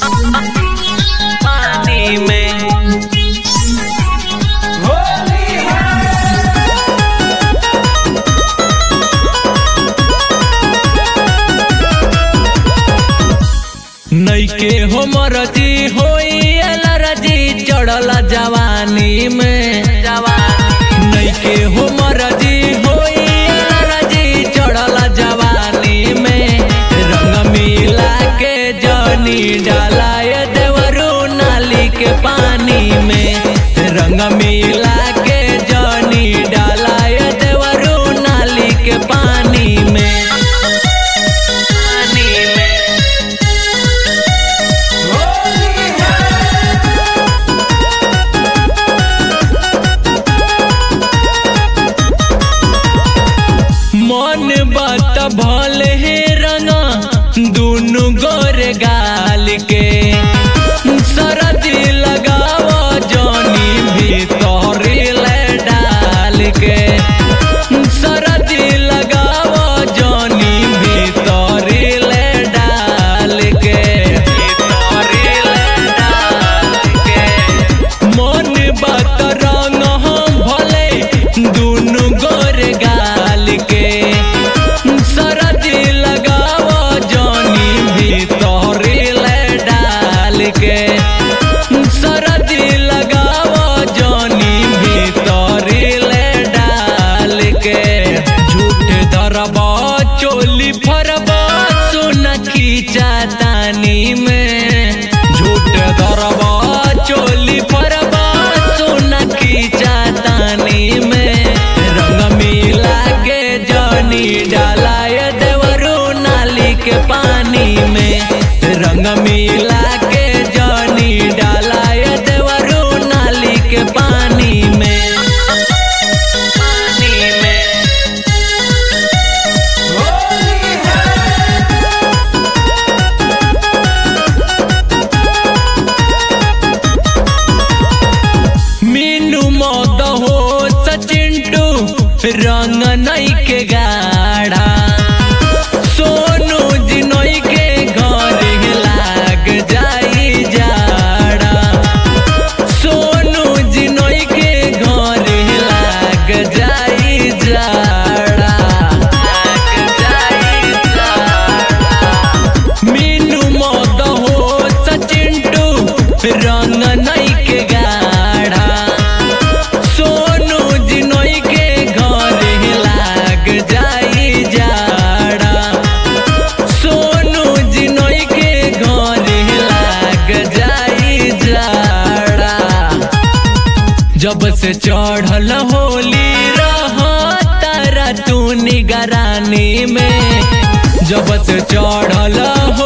पानी में नैके हो मरजी होई अलरजी चढ़ल जवानी में जवानी नैके हो मरजी होई अलरजी चढ़ल जवानी में रंग मिला के जनी डालाय देवरू नाली के पानी में रंग मिला के जनी डालाय देवरू नाली के पानी में पानी में मन बात भले हे रंगा दुनु गोर गाल के सरदी लगाव जनी भीतर ले डाल के सरदी लगाव जनी भीतर ले डाल के भीतर ले डाल के मन बात रंग हम भले दुनु गोर गाल के सरदी लगाव जनी भीतर ले डाल के सरदी लगाव जनी भीतर ले डाल के झूठ दरबा चोली फरबा सुन खींचा तानी में झूठ दरबा चोली फरबा सुन खींचा तानी में रंग मिला के जनी डालाय देवरू नाली के पानी में रंग मिला के जनी डालाय देवरू नाली के पानी में पानी में मीनू मौत हो सचिंटू रंग नई के गाढ़ा सोनू जिनोई के घर लाग जाई जाड़ा सोनू जिनोई के घर लाग जाई जाड़ा लाग जाई जाड़ा मीनू मौत हो सचिंटू रंग नई के गाढ़ा सोनू जिनोई के घर लाग जाई जाड़ा सोनू जिनोई के घर लाग जाई जाड़ा जब से चढ़ल होली रह तारा तू निगरानी में जब से चढ़ल हो